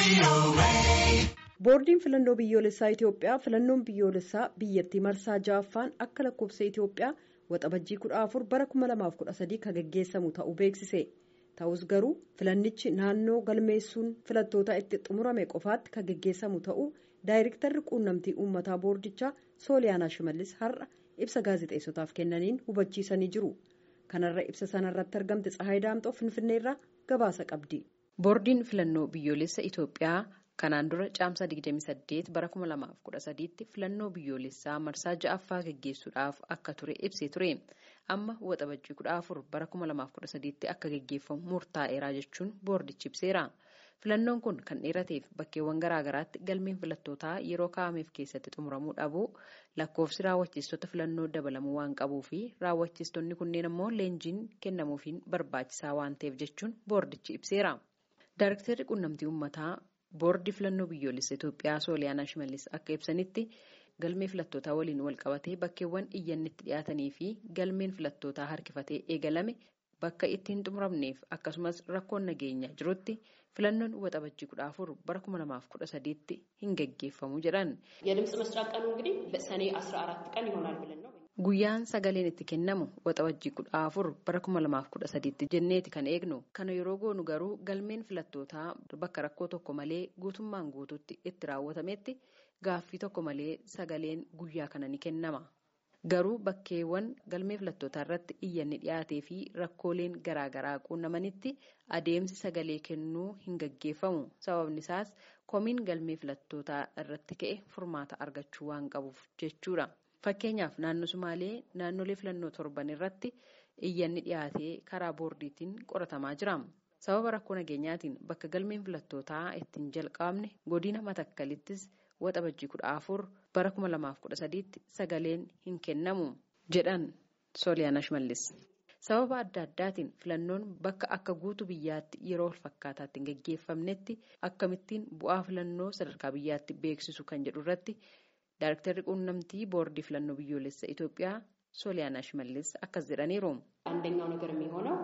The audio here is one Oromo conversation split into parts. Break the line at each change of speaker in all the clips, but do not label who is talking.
Boordiin filannoo biyyoolessaa Itoophiyaa filannoon biyyoolessaa biyyattii marsaa ja'affaan akka lakkoofsa Itoophiyaa waxabajjii kudha afur bara kuma lamaaf kudha sadii kan gaggeessamu ta'uu beeksise. Ta'us garuu filannichi naannoo galmeessuun filattoota itti xumurame qofaatti kan gaggeessamu ta'uu daayirektarri quunnamtii uummataa boordichaa Sooliyaanaa Shimallis har'a ibsa gaazexeessotaaf kennaniin hubachiisanii jiru. Kanarra ibsa sanarratti argamte Tsahaay Daamxoo Finfinneerraa gabaasa qabdi.
Boordiin filannoo biyyoolessa Itoophiyaa kanaan dura caamsaa 28 bara 2013tti filannoo biyyoolessaa marsaa ja'affaa gaggeessuudhaaf akka ture ibsee ture. Amma waxabajjii 14 bara 2013tti akka gaggeeffamu murtaa'eera jechuun boordichi ibseera. Filannoon kun kan dheerateef bakkeewwan garaagaraatti galmeen filattootaa yeroo kaa'ameef keessatti xumuramuu dhabuu lakkoofsi raawwachiistota filannoo dabalamuu waan qabuu fi raawwachiistonni kunneen immoo leenjiin kennamuufiin barbaachisaa waan ta'eef jechuun boordichi ibseera. Daarektarri quunnamtii uummataa boordii filannoo biyyoolessa Itoophiyaa Sooliyaanaa Shimallis akka ibsanitti galmee filattootaa waliin wal qabatee bakkeewwan iyyanni itti dhiyaatanii fi galmeen filattootaa harkifatee eegalame bakka itti hin xumuramneef akkasumas rakkoon nageenyaa jirutti filannoon waxabajjii kudha afur bara kuma lamaaf kudha sadiitti hin gaggeeffamu jedhan.
የድምፅ መስጫ ቀኑ እንግዲህ በሰኔ 14 ቀን ይሆናል ብለን ነው
Guyyaan sagaleen itti kennamu waxabajjii kudha afur bara kuma lamaaf kudha sadiitti jenneeti kan eegnu. Kana yeroo goonu garuu galmeen filattootaa bakka rakkoo tokko malee guutummaan guututti itti raawwatametti gaaffii tokko malee sagaleen guyyaa kana ni kennama. Garuu bakkeewwan galmee filattootaa irratti iyyanni dhiyaatee fi rakkooleen garaagaraa quunnamanitti adeemsi sagalee kennuu hin gaggeeffamu. Sababni isaas komiin galmee filattootaa irratti ka'e furmaata argachuu waan qabuuf jechuudha. Fakkeenyaaf naannoo Sumaalee naannolee filannoo torban irratti iyyanni dhiyaatee karaa boordiitiin qoratamaa jira. Sababa rakkoo nageenyaatiin bakka galmeen filattootaa ittiin jalqabne godina matakkalittis waxabajjii kudha afur bara kuma lamaaf kudha sadiitti sagaleen hin kennamu jedhan Sooliyaana Shimallis. Sababa adda addaatiin filannoon bakka akka guutuu biyyaatti yeroo wal fakkaataatti hin gaggeeffamnetti akkamittiin bu'aa filannoo sadarkaa biyyaatti beeksisu kan jedhu irratti. Daarektarri quunnamtii boordii filannoo biyyoolessa Itoophiyaa Sooliyaanaa Shimallis akkas jedhaniiru.
አንደኛው ነገር የሚሆነው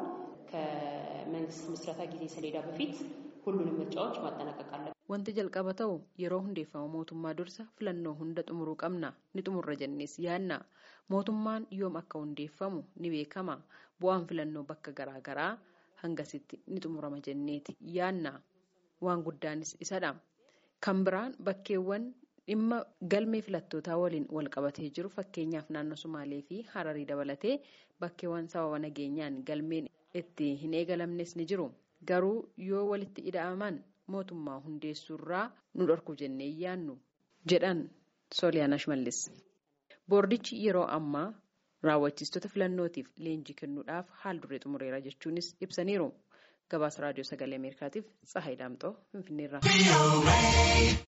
ከመንግስት ምስረታ ጊዜ ሰሌዳ በፊት ሁሉንም ምርጫዎች ማጠናቀቅ አለብን።
Wanti jalqaba ta'u yeroo hundeeffama mootummaa dursa filannoo hunda xumuruu qabna ni xumurra jennees yaadna. Mootummaan yoom akka hundeeffamu ni beekama. Bu'aan filannoo bakka garaagaraa hangasitti ni xumurama jenneeti yaadna. Waan guddaanis isadha. Kan biraan bakkeewwan dhimma galmee filattootaa waliin wal qabatee jiru fakkeenyaaf naannoo Sumaalee fi Hararii dabalatee bakkeewwan sababa nageenyaan galmeen itti hin eegalamnes ni jiru. Garuu yoo walitti ida'aman mootummaa hundeessuurraa nu dhorku jennee yaannu jedhan Sooliyaana Shimallis. Boordichi yeroo ammaa raawwachiistota filannootiif leenjii kennuudhaaf haal duree xumureera jechuunis ibsaniiru. Gabaasa raadiyoo sagalee Ameerikaatiif Tsahaay Daamxoo Finfinneerraa.